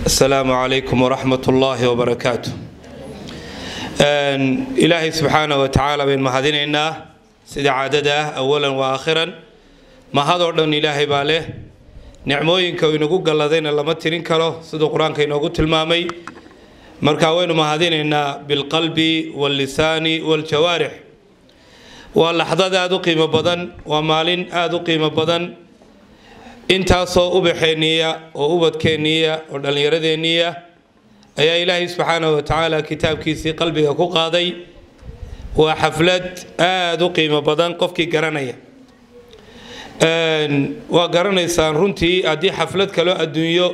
asalaamu calaykum waraxmat ullaahi wabarakaatu ilaahay subxaana wa tacaala bayn mahadinaynaa sida caadada ah awalan wa aakhiran mahadoo dhan ilaahay baa leh nicmooyinka uu inagu galladayna lama tirin karo siduu qur-aanka inoogu tilmaamay marka waynu mahadinaynaa bilqalbi wallisaani waljawaarix waa laxdad aada u qiimo badan waa maalin aada u qiimo badan intaasoo ubaxeenniya oo ubadkeenniya oo dhallinyaradeenniya ayaa ilaahay subxaanahu wa tacaala kitaabkiisii qalbiga ku qaaday waa xaflad aada u qiimo badan qofkii garanaya waa garanaysaan runtii haddii xaflad kaloo adduunyo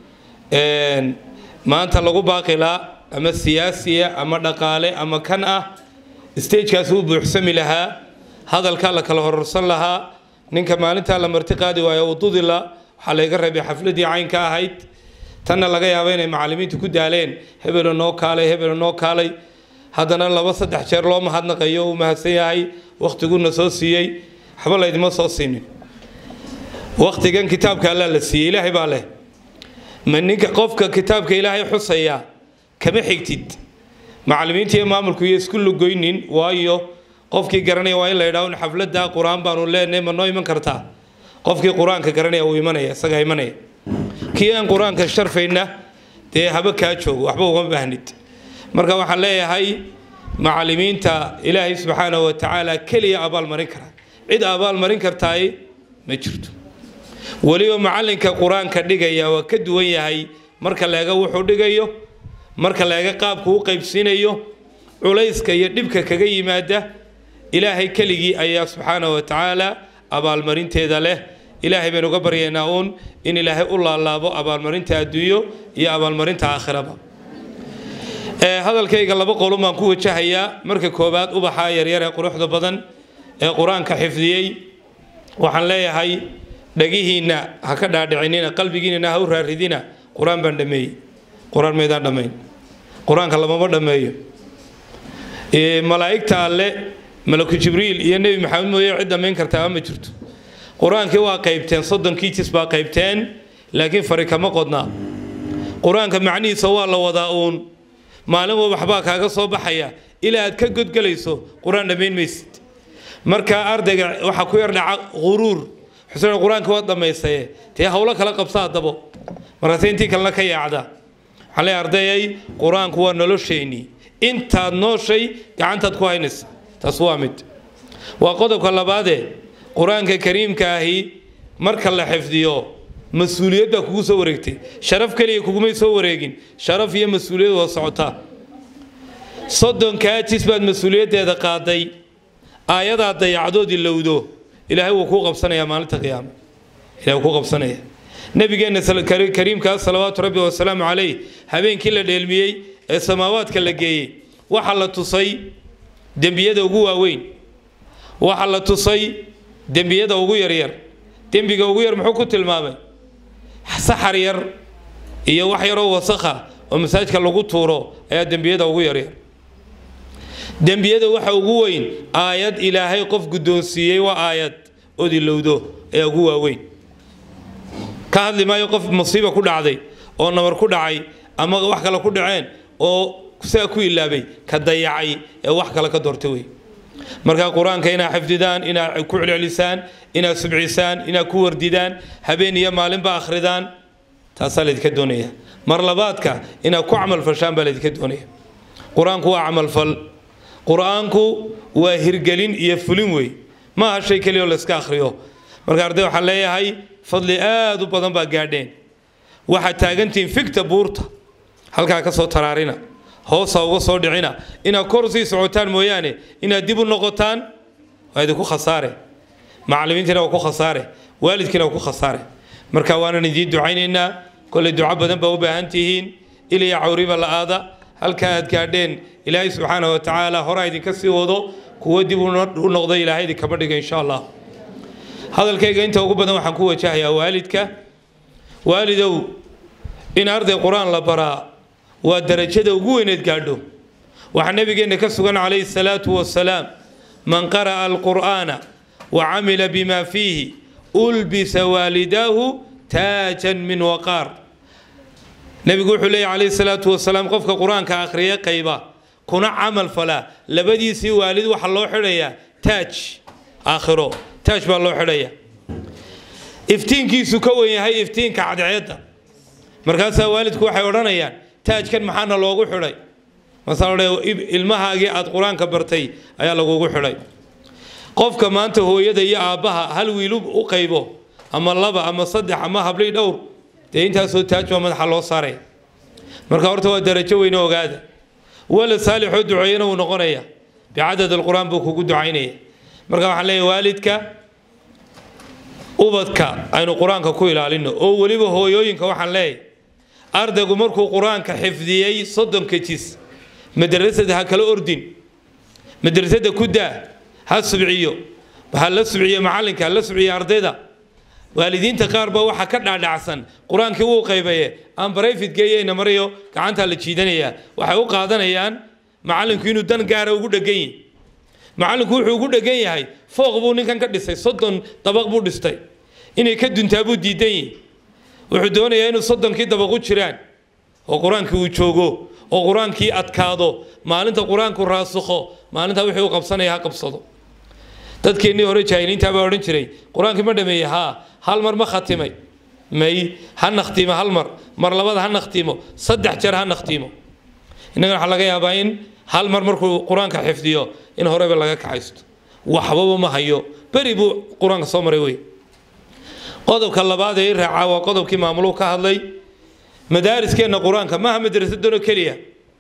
maanta lagu baaqilaa ama siyaasiya ama dhaqaale ama kan ah stagekaas uu buuxsami lahaa hadalkaa la kala hororsan lahaa ninka maalintaa la marti qaadi waayo uu dudila waxaa layga reebay xafladii caynka ahayd tanna laga yaaba inay macallimiintu ku daaleen hebelo noo kaalay hebelo noo kaalay haddana laba saddex jeer loo mahadnaqayo uu mahadsan yahay wakhtiguna soo siiyey waxba laydima soo siinin wakhtigan kitaabka allaa la siiyey ilaahay baa leh ma ninka qofka kitaabka ilaahay xusaya kama xigtid macallimiinta iyo maamulku iyo isku lugoynin waayo qofkii garanaya waa in la yidhaho xafladda qur-aan baanu leenahay ma noo iman kartaa qofkii qur-aanka garanaya uu imanaya isagaa imanaya kii aan qur-aanka sharfayna dee haba kaa joogo waxba uma baahnid marka waxaan leeyahay macallimiinta ilaahay subxaanahu wa tacaala keliya abaalmarin kara cid abaalmarin kartaay ma jirto weliba macallinka qur-aanka dhigaya waa ka duwan yahay marka leega wuxuu dhigayo marka leega qaabku u qaybsiinayo culayska iyo dhibka kaga yimaada ilaahay keligii ayaa subxaanahu wa tacaala abaalmarinteeda leh ilaahay baynu uga baryaynaa uun in ilaahay u laalaabo abaalmarinta adduunyo iyo abaalmarinta aakhiraba hadalkayga laba qolun baan ku wajahayaa marka koowaad ubaxa yaryar ee quruxda badan ee qur-aanka xifdiyey waxaan leeyahay dhagihiinna ha ka dhaadhicinina qalbigiinana ha u raaridina qur-aan baan dhameeyey qur-aan maydaan dhammayn qur-aanka lamama dhammeeyo malaa'igta alle malaku jibriil iyo nebi maxamed mooye cid dhammayn kartaa ma jirto qur-aankii waa qaybteen soddonkii jis baa qaybteen laakiin fari kama qodnaa qur-aanka macnihiisa waa la wadaa uun maalin wa waxbaa kaaga soo baxaya ilaa aad ka godgelayso qur-aan dhammayn maysid marka ardayga waxaa ku yar dhaca quruur xuseen qur-aanka waa dhammaysaye dee howlo kala qabsa haddabo markaase intii kalena ka yaacda waxaan leeyahay ardayay qur-aanku waa nolosheennii intaad nooshay gacantaad ku haynaysa taas waa mid waa qodobka labaadee qur-aanka kariimka ahi marka la xifdiyo mas-uuliyad baa kugu soo wareegtay sharaf keliya kugumay soo wareegin sharaf iyo mas-uuliyad waa socotaa soddonkaa jis baad mas-uuliyaddeeda qaaday aayadaad dayacdoodii lowdo ilaahay wuu kuu qabsanayaa maalinta qiyaama ilahay wuu kuu qabsanaya nabigeenna kariimkaa salawaatu rabbi wasalaamu calayh habeenkii la dheelmiyey ee samaawaadka la geeyey waxaa la tusay dembiyada ugu waaweyn waxaa la tusay dembiyada ugu yaryar dembiga ugu yar muxuu ku tilmaamay saxar yar iyo wax yaroo wasakha oo masaajka lagu tuuro ayaa dembiyada ugu yaryar dembiyada waxa ugu weyn aayad ilaahay qof guddoonsiiyey waa aayad odilowdo ayaa ugu waaweyn ka hadli maayo qof musiiba ku dhacday oo nabar ku dhacay ama wax kale ku dhaceen oo sidaa ku ilaabay ka dayacay ee wax kale ka doortay wey markaa qur-aanka inaad xifdidaan inaad ku celcelisaan inaad subcisaan inaad ku wardidaan habeen iyo maalinba akhridaan taasaa laydinka doonaya mar labaadka inaad ku camalfashaan baa laydinka doonaya qur-aanku waa camalfal qur-aanku waa hirgelin iyo fulin wey ma aha shay keliya oo layska akhriyo marka arday waxaan leeyahay fadli aad u badan baa gaadheen waxaad taagantihiin figta buurta halkaa ka soo taraarina hoosa uga soo dhicina inaad kor sii socotaan mooyaane inaad dib u noqotaan waa idinku khasaare macallimiintiina waa ku khasaare waalidkiina waa ku khasaare marka waanan idiin ducaynaynaa kolley duco badan baa u baahan tihiin ilaya cawriba la-aada halkaa aad gaadheen ilaahay subxaana wa tacaala horaa idinka sii wado kuwo dib u noqdo ilaahay idinkama dhiga insha allah hadalkayga inta ugu badan waxaan ku wajahayaa waalidka waalidow in arday qur-aan la baraa waa darajada ugu weyneed gaadho waxaa nabigeenna ka sugan calayhi salaatu wasalaam man qara'a alqur'aana wa camila bima fiihi ulbisa waalidaahu taajan min waqaar nebigu wuxuu leeyahy calayhi salaatu wasalaam qofka qur-aanka akhriya qayba kuna camal falaa labadiisii waalid waxaa loo xidhayaa taaj aakhiro taaj baa loo xidhaya iftiinkiisu ka wen yahay iftiinka cadceedda markaasaa waalidku waxay odhanayaan taajkan maxaana loogu xidhay masala ilmahaagii aad qur-aanka bartay ayaa lagugu xidhay qofka maanta hooyada iyo aabbaha hal wiilu u qaybo ama laba ama saddex ama hablii dhowr dee intaasoo taaj baa madaxa loo saaray marka horta waa darajo weyne ogaada walad saalixoo duceeyana wuu noqonaya bicadad alqur-aan buu kugu ducaynaya marka waxaan leeyahay waalidka ubadka aynu qur-aanka ku ilaalino oo weliba hooyooyinka waxaan leeyahay ardaygu markuu qur-aanka xifdiyey soddonka jis madrasada ha kala ordin madrasada ku daa ha subciyo ha la subciyo macalinka ha la subciyo ardayda waalidiinta qaar baa waxaa ka dhaadhacsan qur-aankii wuu qaybaye aan barayfid geeyeyna mariyo gacantaa la jiidanayaa waxay u qaadanayaan macallinku inuu dan gaara ugu dhegan yahy macallinku wuxuu ugu dhegan yahay fooq buu ninkan ka dhisay soddon dabaq buu dhistay inay ka duntaa buu diidan yahy wuxuu doonayaa inuu soddonkii dabaq u jiraan oo qur-aankii uu joogo oo qur-aankii adkaado maalinta qur-aanku raasukho maalintaa wixii u qabsanaya ha qabsado dadkeennii hore jaahiliintaa baa odhan jiray qur-aankii ma dhameeyey haa hal mar ma khatimay may ha nakhtiimo hal mar mar labada ha nakhtiimo saddex jeer ha nakhtiimo innagana waxaa laga yaabaa in hal mar markuu qur-aanka xifdiyo in horeba laga kaxaysto waxbaba ma hayo beri buu qur-aanka soo maray wey qodobka labaad ee i raacaa waa qodobkii maamuluhu ka hadlay madaariskeenna qur-aanka maaha madrasadano keliya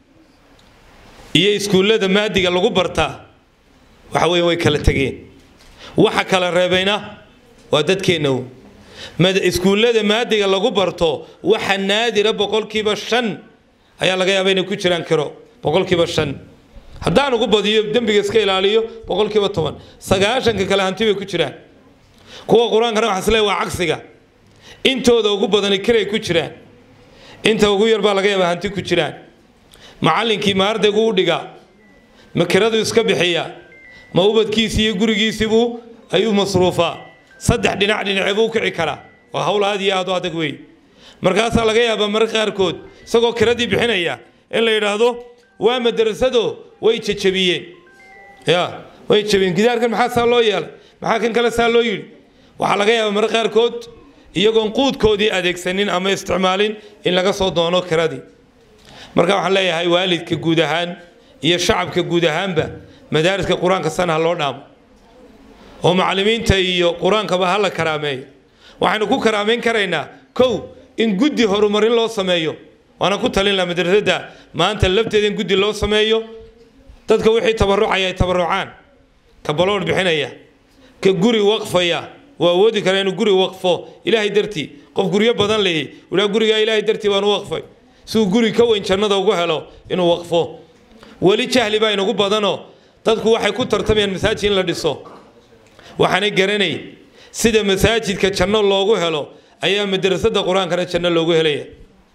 iyo iskuullada maadiga lagu bartaa waxa weeye way kala tegeen waxa kala reebayna waa dadkeenna iskuullada maadiga lagu barto waxa naadira boqolkiiba shan ayaa laga yaaba inay ku jiraan kiro boqolkiiba shan haddaan ugu badiyo dembiga iska ilaaliyo boqolkiiba toban sagaashanka kale hanti bay ku jiraan kuwa qur-aankana waxaa isleeyahay waa cagsiga intooda ugu badani kiray ku jiraan inta ugu yar baa laga yaabaa hanti ku jiraan macallinkii ma ardaygu u dhigaa ma kiradu iska bixiya ma ubadkiisii iyo gurigiisiibuu ayuu masruufaa saddex dhinac dhinace buu kici karaa waa hawl aad iyo aad u adag wey markaasaa laga yaabaa marka qaarkood isagoo kiradii bixinaya in la yidhaahdo waa madrasado way jajabiyeen ya way jabiyeen gidaarkan maxaa saa loo yeelay maxaa kan kale saa loo yidhi waxaa laga yaabaa marka qaarkood iyagoon quudkoodii adeegsanin ama isticmaalin in laga soo doono kiradii marka waxaan leeyahay waalidka guud ahaan iyo shacabka guud ahaanba madaariska qur-aanka sana ha loo dhaamo oo macallimiinta iyo qur-aankaba ha la karaameeyo waxaynu ku karaameyn karaynaa kow in guddi horumarin loo sameeyo waana ku talin laha madrasadda maanta lafteeda in guddi loo sameeyo dadka wixii tabarucaya ay tabarucaan ka baloodh bixinaya ka guri waqfaya waa awoodi kara inuu guri waqfo ilaahay dartii qof guryo badan leeyahy wilaa gurigaa ilaahay dartii baan u waqfay siuu guri ka weyn jannada ugu helo inuu waqfo weli jahli baa inagu badanoo dadku waxay ku tartamayaan masaajid in la dhiso waxaanay garanay sida masaajidka janno loogu helo ayaa madrasada qur-aankana janno loogu helaya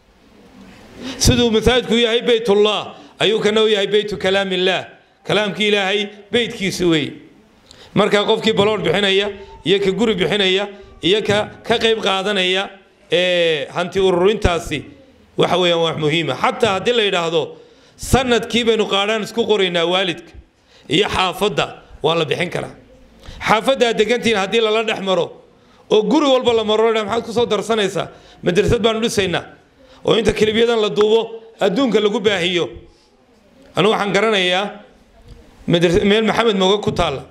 siduu masaajidku yahay beytullah ayuu kana u yahay beytu kalaam illaah kalaamkii ilaahay beytkiisi wey markaa qofkii baloodh bixinaya iyo ka guri bixinaya iyo ka ka qayb qaadanaya ee hanti ururintaasi waxa weeyaan wax muhiima xataa haddii la yidhaahdo sanadkii baynu qaadhaan isku qoraynaa waalidka iyo xaafadda waa la bixin karaa xaafadda aad degantihiin haddii lala dhex maro oo guri walba la maro maxaad ku soo darsanaysaa madrasad baanu dhisaynaa oo inta kilibyadan la duubo adduunka lagu baahiyo anigu waxaan garanayaa meel maxamed mooga ku taalla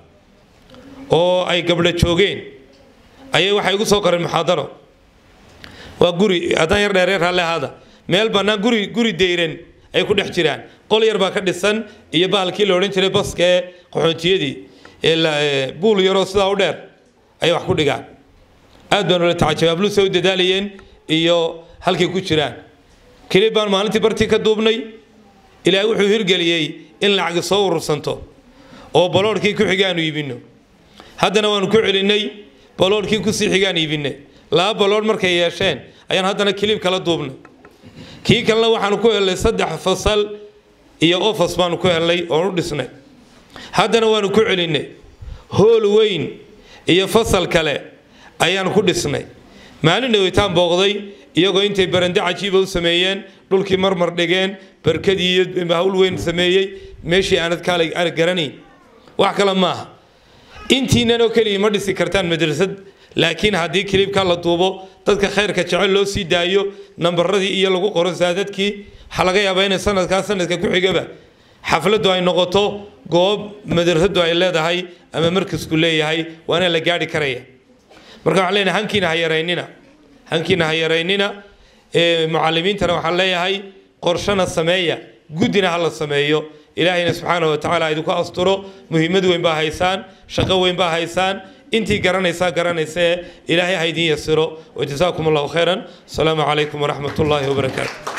oo ay gabdho joogeen ayay waxay igu soo qoreen muxaadaro waa guri haddaan yar dheereer halle ahaada meel bannaan guri guri deyran ay ku dhex jiraan qol yar baa ka dhisan iyo bahalkii la odhan jiray baska ee qaxootiyadii ee buul yaroo sidaa u dheer ayay wax ku dhigaan aad baan ula tacajabay habluuse u dadaalayeen iyo halkay ku jiraan kelib baan maalintii bartii ka duubnay ilaahay wuxuu hirgeliyey in lacagi soo urursanto oo baloodhkii ku xigaanu iibinno haddana waanu ku celinnay baloodhkii kusii xigaan iibinay laba baloodh markay yeesheen ayaan haddana kiliib kala duubnay kii kalena waxaanu ku helnay saddex fasal iyo ofas baanu ku helnay oon u dhisnay haddana waanu ku celinnay hool weyn iyo fasal kale ayaanu ku dhisnay maalin dhaweytaan booqday iyagoo intay barande cajiiba u sameeyeen dhulkii marmar dhigeen barkadii iyo hawl weyn sameeyey meeshii aanad kaala garanayn wax kale maaha intiinan oo keliya ma dhisi kartaan madrasad laakiin haddii kilibka la duubo dadka khayrka jecel loo sii daayo nambaradii iyo lagu qoro saadadkii waxaa laga yaabaa inay sanadkaa sanadka ku xigaba xafladdu ay noqoto goob madrasadu ay leedahay ama markasku leeyahay waana la gaari karaya marka waxaan leenahay hankiina ha yaraynina hankiina ha yaraynina mucalimiintana waxaan leeyahay qorshana sameeya guddina ha la sameeyo ilaahayna subxaana wa tacaala idinku asturo muhiimad weyn baa haysaan shaqo weyn baa haysaan intii garanaysaa garanaysee ilaahay ha idin yasiro wajazaakum allahu khayran asalaamu calaykum waraxmat ullaahi wabarakaatu